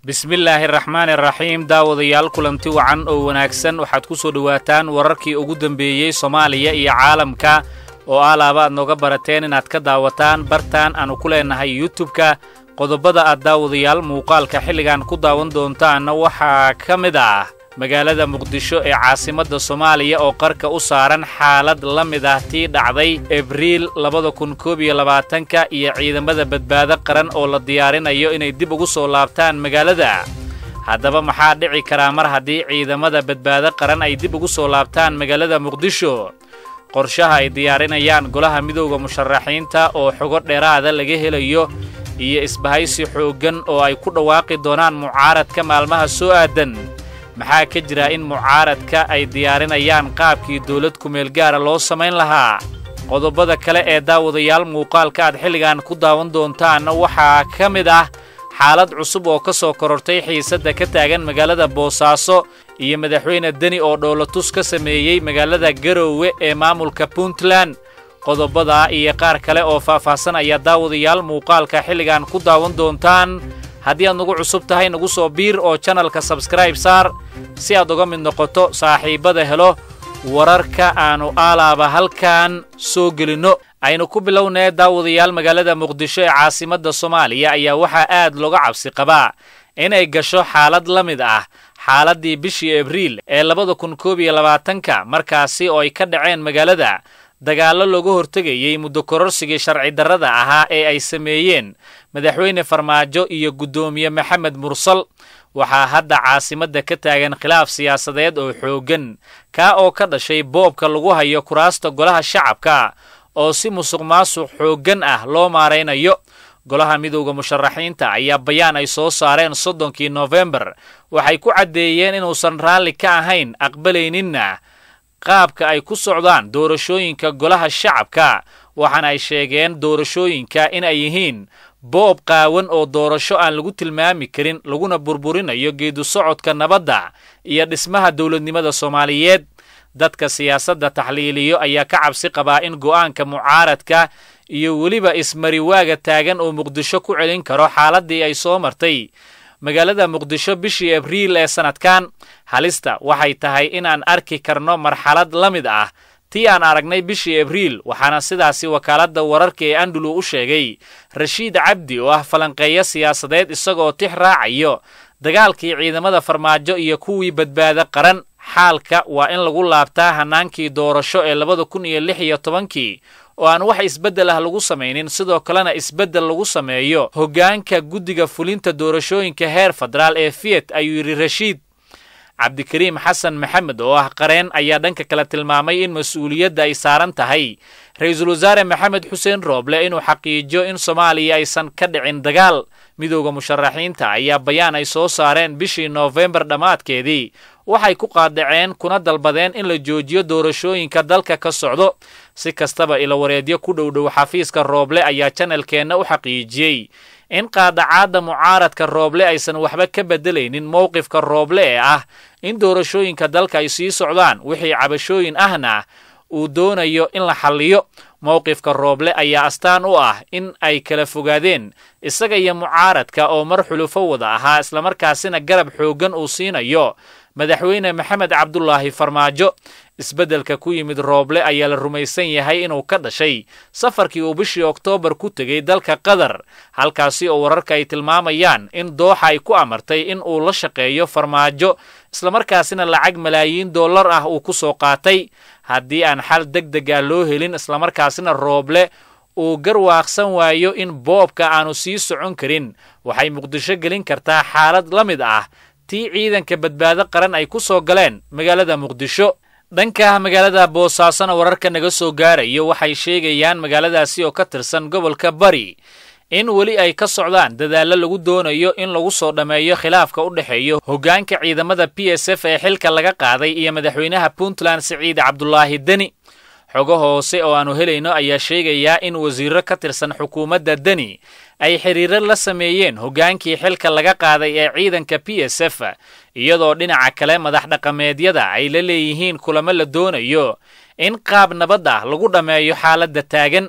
bismillaahi araxmaan iraxiim daawadayaal kulanti wacan oo wanaagsan waxaad ku soo dhowaataan wararkii ugu dambeeyey soomaaliya iyo caalamka oo alaaba aad nooga barateen inaad ka daawataan bartaan aanu ku leennahay yutubka qodobada aad daawadayaal muuqaalka xilligan ku daawan doontaanna waxaa ka mid ah magaalada muqdisho ee caasimadda soomaaliya oo qarka u saaran xaalad la mid ah tii dhacday abriil labada kun koob iyo labaatanka iyo ciidamada badbaado qaran oo la diyaarinayo inay dib ugu soo laabtaan magaalada haddaba maxaa dhici karaa mar haddii ciidamada badbaado qaran ay dib ugu soo laabtaan magaalada muqdisho qorshaha ay diyaarinayaan golaha midowda musharaxiinta oo xogo dheeraada laga helayo iyo isbahaysi xooggan oo ay ku dhawaaqi doonaan mucaaradka maalmaha soo aadan maxaa ka jira in mucaaradka ay diyaarinayaan qaabkii dawlad kumeel gaara loo samayn lahaa qodobada kale ee daawadayaal muuqaalka aad xilligan ku daawan doontaanna waxaa ka mid ah xaalad cusub oo ka soo korortay xiisadda ka taagan magaalada boosaaso iyo madaxweyne deni oo dhoolatus ka sameeyey magaalada garoowe ee maamulka puntland qodobadaa iyo qaar kale oo faahfaahsan ayaa daawadayaal muuqaalka xilligan ku daawan doontaan haddii aad nagu cusub tahay nagu soo biir oo janalka sabskraib saar si aad uga mid noqoto saaxiibbada helo wararka aannu aalaaba halkan soo gelinno aynu ku bilownee daawadayaal magaalada muqdisho ee caasimadda soomaaliya ayaa waxaa aad looga cabsi qabaa inay gasho xaalad la mid ah xaaladdii bishii abriil ee labada kun koob iyo labaatanka markaasi oo ay ka dhaceen magaalada dagaallo looga hortegayey muddo kororsigii sharci darrada ahaa ee ay sameeyeen madaxweyne farmaajo iyo guddoomiye maxamed mursal waxaa hadda caasimadda ka taagan khilaaf siyaasadeed oo xooggan kaa oo ka dhashay boobka lagu hayo kuraasta golaha shacabka oo si musuq maasuq xooggan ah loo maaraynayo golaha midowda musharaxiinta ayaa bayaan ay soo saareen soddonkii nofembar waxay ku caddeeyeen inuusan raalli ka ahayn aqbalayninna qaabka ay ku socdaan doorashooyinka golaha shacabka waxaana ay sheegeen doorashooyinka in ay yihiin boob qaawan oo doorasho aan lagu tilmaami karin laguna burburinayo geedu socodka nabadda iyo dhismaha dowladnimada soomaaliyeed dadka siyaasadda taxliiliyo ayaa ka cabsi qabaa in go'aanka mucaaradka iyo weliba ismariwaaga taagan oo muqdisho ku celin karo xaaladdii ay soo martay magaalada muqdisho bishii abriil ee sannadkan halista waxay tahay inaan arki karno marxalad la mid ah tii aan aragnay bishii abriil waxaana sidaasi wakaaladda wararka ee andulu u sheegay rashiid cabdi oo ah falanqeeyo siyaasadeed isagoo tix raacayo dagaalkii ciidamada farmaajo iyo kuwii badbaado qaran xaalka waa in lagu laabtaa hannaankii doorasho ee labada kun iyo lix iyo tobankii oo aan wax isbeddel ah lagu samaynin sidoo kalena isbeddel lagu sameeyo hoggaanka guddiga fulinta doorashooyinka heer federaal ee fiyet ayuu yidhi rashiid cabdikariim xasan maxamed oo ah qareen ayaa dhanka kale tilmaamay in mas-uuliyadda ay saaran tahay ra-iisul wasaare maxamed xuseen rooble inuu xaqiijiyo in soomaaliya aysan ka dhicin dagaal midowda musharaxiinta ayaa bayaan ay soo saareen bishii noofembar dhammaadkeedii waxay ku qaadaceen kuna dalbadeen in la joojiyo doorashooyinka dalka ka socdo si kastaba ilawareedyo ku dhowdhow xafiiska rooble ayaa janalkeenna u xaqiijiyey in qaadacaadda mucaaradka rooble aysan waxba ka beddelaynin mowqifka rooble ee ah in doorashooyinka dalka ay sii socdaan wixii cabashooyin ahna uu doonayo in la xalliyo mowqifka rooble ayaa astaan u ah in ay kala fogaadeen isaga iyo mucaaradka oo mar xulufo wada ahaa islamarkaasina garab xooggan uu siinayo madaxweyne maxamed cabdulaahi farmaajo isbeddelka ku yimid rooble ayaa la rumaysan yahay inuu ka dhashay safarkii uu bishii oktoobar ku tegey dalka qatar halkaasi oo wararka ay tilmaamayaan in dooxa ay ku amartay in uu la shaqeeyo farmaajo islamarkaasina lacag malaayiin dollar ah uu ku soo qaatay haddii aan xal deg deg ah loo helin islamarkaasina rooble uu garwaaqsan waayo in boobka aanu sii socon karin waxay muqdisho gelin kartaa xaalad la mid ah tii ciidanka badbaado qaran ay ku soo galeen magaalada muqdisho dhanka magaalada boosaasona wararka naga soo gaarayo waxay sheegayaan magaaladaasi oo ka tirsan gobolka bari in weli ay ka socdaan dadaallo lagu doonayo in lagu soo dhammeeyo khilaafka u dhexeeyo hoggaanka ciidamada b s f ee xilka laga qaaday iyo madaxweynaha puntland siciid cabdulaahi deni xogo hoose oo aannu helayno ayaa sheegayaa in wasiirro ka tirsan xukuumadda deni ay xiriiro la sameeyeen hoggaankii xilka laga qaaday ee ciidanka b s f iyadoo dhinaca kale madax dhaqameedyada ay la leeyihiin kulamo la doonayo in qaab nabad ah lagu dhammeeyo xaaladda taagan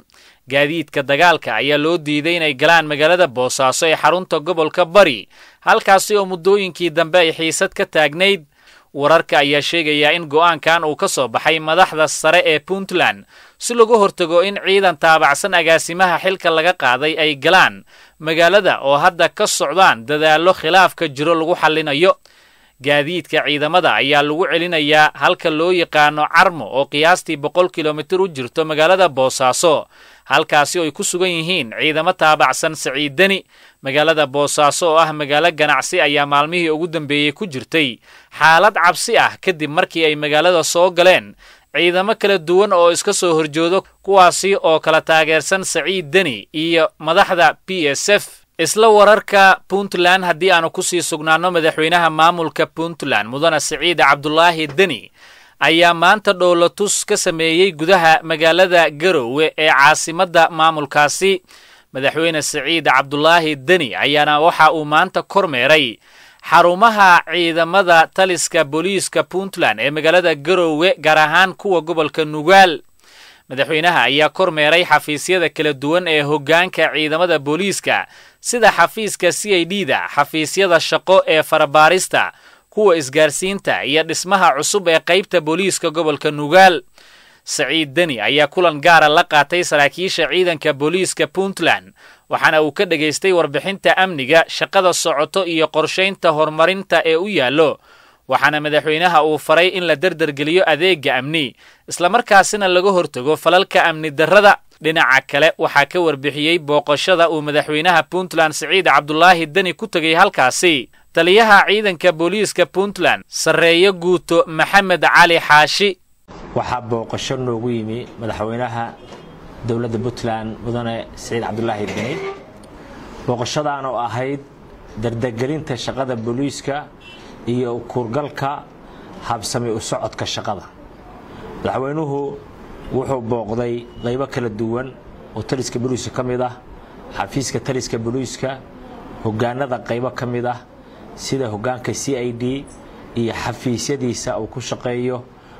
gaadiidka dagaalka ayaa loo diiday inay galaan magaalada boosaaso ee xarunta gobolka bari halkaasi oo muddooyinkii dambe ay xiisad ka taagnayd wararka ayaa sheegaya in go'aankan uu ka soo baxay madaxda sare ee puntland si lagu hortago in ciidan taabacsan agaasimaha xilka laga qaaday ay galaan magaalada oo hadda ka socdaan dadaallo khilaafka jiro lagu xallinayo gaadiidka ciidamada ayaa lagu celinayaa halka loo yaqaano carmo oo qiyaastii boqol kilomitir u jirto magaalada boosaaso halkaasi oo ay ku sugan yihiin ciidamo taabacsan saciiddeni magaalada boosaaso oo ah magaalo ganacsi ayaa maalmihii ugu dambeeyey ku jirtay xaalad cabsi ah kadib markii ay magaalada soo galeen ciidamo kala duwan oo iska soo horjoodo kuwaasi oo kala taageersan saciid deni iyo madaxda b s f isla wararka puntland haddii aanu kusii sugnaanno madaxweynaha maamulka puntland mudane siciid cabdulaahi deni ayaa maanta dhowlatus ka sameeyey gudaha magaalada garowe ee caasimadda maamulkaasi madaxweyne siciid cabdulaahi deni ayaana waxa uu maanta kormeeray xarumaha ciidamada taliska booliiska puntland ee magaalada garowe gaar ahaan kuwa gobolka nugaal madaxweynaha ayaa kormeeray xafiisyada kala duwan ee hoggaanka ciidamada booliiska sida xafiiska c i d da xafiisyada shaqo ee farabaarista kuwa isgaarsiinta iyo dhismaha cusub ee qaybta booliiska gobolka nugaal saciid deni ayaa kulan gaara la qaatay saraakiisha ciidanka booliiska puntland waxaana uu ka dhegaystay warbixinta amniga shaqada socoto iyo qorshaynta horumarinta ee u yaallo waxaana madaxweynaha uu faray in la derdergeliyo adeegga amni islamarkaasina laga hortago falalka amni darrada dhinaca kale waxaa ka warbixiyey booqashada uu madaxweynaha puntland siciid cabdulaahi deni ku tegay halkaasi taliyaha ciidanka booliiska puntland sarreeyo guuto maxamed cali xaashi waxaa booqasho noogu yimi madaxweynaha dowladda puntland mudane siciid cabdulaahi deni booqashadaan oo ahayd dardagelinta shaqada booliiska iyo kuurgalka habsami u socodka shaqada madaxweynuhu wuxuu booqday qaybo kala duwan oo taliska booliiska ka mid ah xafiiska taliska booliiska hogaanada qaybo ka mid ah sida hogaanka c i d iyo xafiisyadiisa uu ku shaqeeyo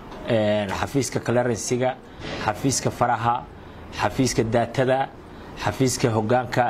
xafiiska clerensiga xafiiska faraha xafiiska daatada xafiiska hogaanka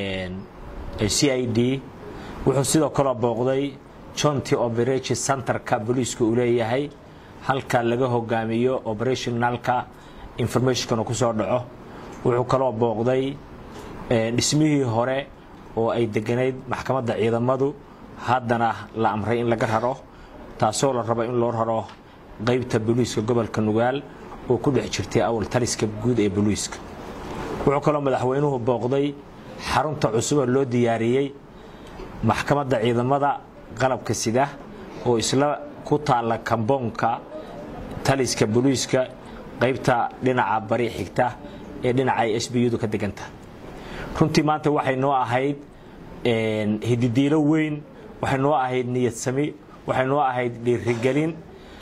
c i d wuxuu sidoo kaloo booqday jonty operation centerka booliiska uu leeyahay halka laga hogaamiyo operationalka informationkana ku soo dhaco wuxuu kaloo booqday dhismihii hore oo ay deganayd maxkamadda ciidamadu haddana la amray in laga raro taasoo la rabo in loo raro qaybta booliiska gobolka nugaal oo ku dhex jirtay awal taliska guud ee booliiska wuxuu kaloo madaxweynuhu booqday xarunta cusuboo loo diyaariyey maxkamadda ciidamada qalabka sida oo isla ku taalla kamboonka taliska booliiska qaybta dhinaca bari xigta ee dhinaca ay s b u-du ka deganta runtii maanta waxay noo ahayd hididiilo weyn waxay noo ahayd niyadsami waxay noo ahayd dhiirigelin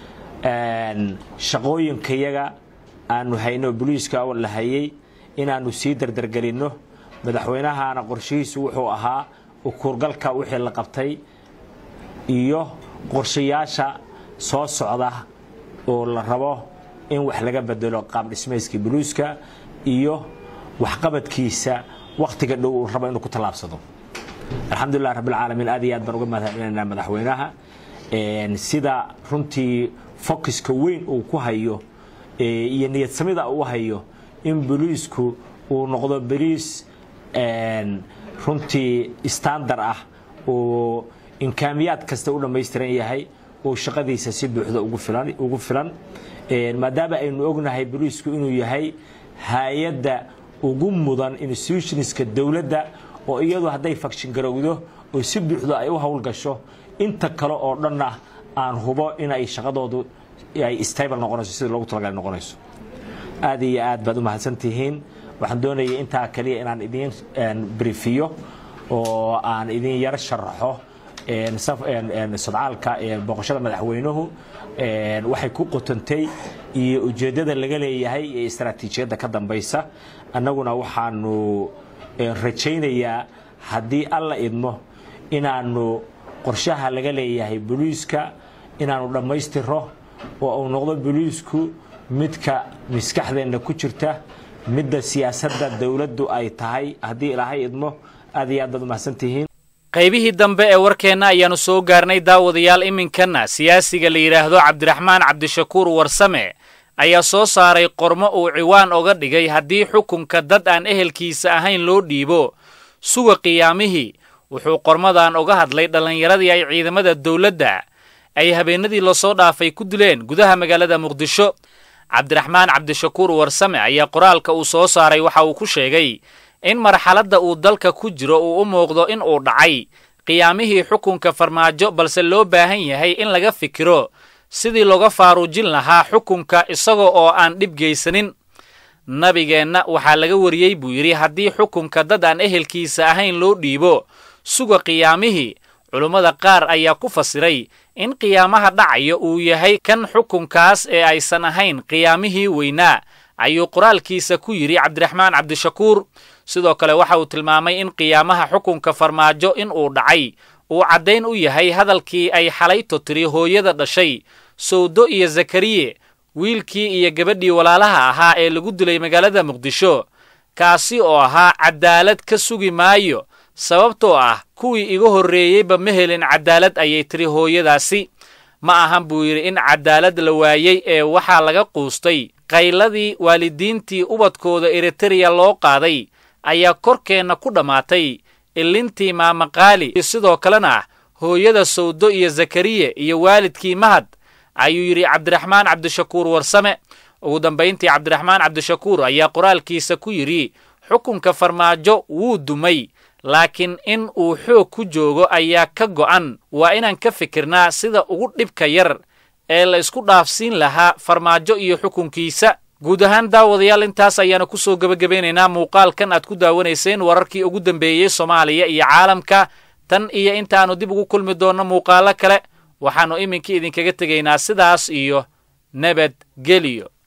shaqooyinkayaga aanu hayno booliiska la hayay inaanu sii dardargelinno madaxweynahana qorshihiisu wuxuu ahaa ukuurgalka wixii la qabtay iyo qorshayaasha soo socda oo la rabo in wax laga bedelo qaab dhismayskii buluuska iyo waxqabadkiisa wakhtiga dhow uu rabo inuu ku tallaabsado alxamdulilah rabbilcaalamiin aad iyo aad baan uga mahadcelinaynaa madaxweynaha sida runtii focuska weyn uu ku hayo iyo niyadsamida uu hayo in boliisku uu noqdo boliis runtii standar ah oo imkaamiyaad kasta u dhammaystiran yahay uu shaqadiisa si buuxda ugu filan maadaama aynu ognahay boliisku inuu yahay hay-adda ugu mudan institutionska dowladda oo iyadu hadday fakshin garowdo oo si buuxda ay u howlgasho inta kale oo dhanna aan hubo inay shaqadoodu ay stable noqonayso sida loogu talagalay noqonayso aad iyo aad baad u mahadsantihiin waxaan doonayay intaa kaliya inaan idiin brifiyo oo aan idin yar sharaxo sadcaalka booqashada madaxweynuhu waxay ku qotantay iyo ujeeddada laga leeyahay ee istaraatiijiyadda ka dambaysa annaguna waxaanu rajaynayaa haddii alla idmo inaanu qorshaha laga leeyahay boliiska inaanu dhammaystiro oo uu noqdo boliisku midka maskaxdeenna ku jirta midda siyaasadda dowladdu ay tahay haddii ilaahay idmo aad iyo aad baad umahadsantihiin qaybihii dambe ee warkeenna ayaannu soo gaarnay daawadayaal iminkanna siyaasiga la yidhaahdo cabdiraxmaan cabdishakuur warsame ayaa soo saaray qormo uu ciwaan oga dhigay haddii xukunka dad aan ehelkiisa ahayn loo dhiibo suga qiyaamihii wuxuu qormadan oga hadlay dhallinyaradii ay ciidamada dowladda ay habeenadii lasoo dhaafay ku dileen gudaha magaalada muqdisho cabdiraxmaan cabdishakuur warsame ayaa qoraalka uu soo saaray waxa uu ku sheegay in marxaladda uu dalka ku jiro uu u muuqdo in uu dhacay qiyaamihii xukunka farmaajo balse loo baahan yahay in laga fikiro sidii looga faaruujin lahaa xukunka isaga oo aan dhib geysanin nabigeenna waxaa laga wariyey buu yidhi haddii xukunka dad aan ehelkiisa ahayn loo dhiibo suga qiyaamihii culummada qaar ayaa ku fasiray in qiyaamaha dhacayo uu yahay kan xukunkaas ee aysan ahayn qiyaamihii weynaa ayuu qoraalkiisa ku yidhi cabdiraxmaan cabdishakuur sidoo kale waxa uu tilmaamay in qiyaamaha xukunka farmaajo in uu dhacay uu caddayn u yahay hadalkii ay xalayto tiri hooyada dhashay sawdo iyo zakariye wiilkii iyo gabadhii walaalaha ahaa ee lagu dilay magaalada muqdisho kaasi oo ahaa caddaalad ka sugi maayo sababtoo ah kuwii iga horreeyeyba ma helin caddaalad ayay tiri hooyadaasi ma ahan buu yidhi in caddaalad la waayey ee waxaa laga quustay qayladii waalidiintii ubadkooda eritereya loo qaaday ayaa korkeenna ku dhammaatay ilintii maamaqaali sidoo kalena hooyada sawdo iyo zakariye iyo waalidkii mahad ayuu yidhi cabdiraxmaan cabdishakuur warsame ugu dambayntii cabdiraxmaan cabdishakuur ayaa qoraalkiisa ku yidhi xukunka farmaajo wuu dumay laakiin in uu xoog ku joogo ayaa ka go'an waa inaan ka fikirnaa sida ugu dhibka yar ee la isku dhaafsiin lahaa farmaajo iyo xukunkiisa guud ahaan daawadayaal intaas ayaanu ku soo gebagabaynaynaa muuqaalkan aad ku daawanayseen wararkii ugu dambeeyey soomaaliya iyo caalamka tan iyo intaannu dib ugu kulmi doonno muuqaalo kale waxaannu iminkii idinkaga tegaynaa sidaas iyo nabadgeliyo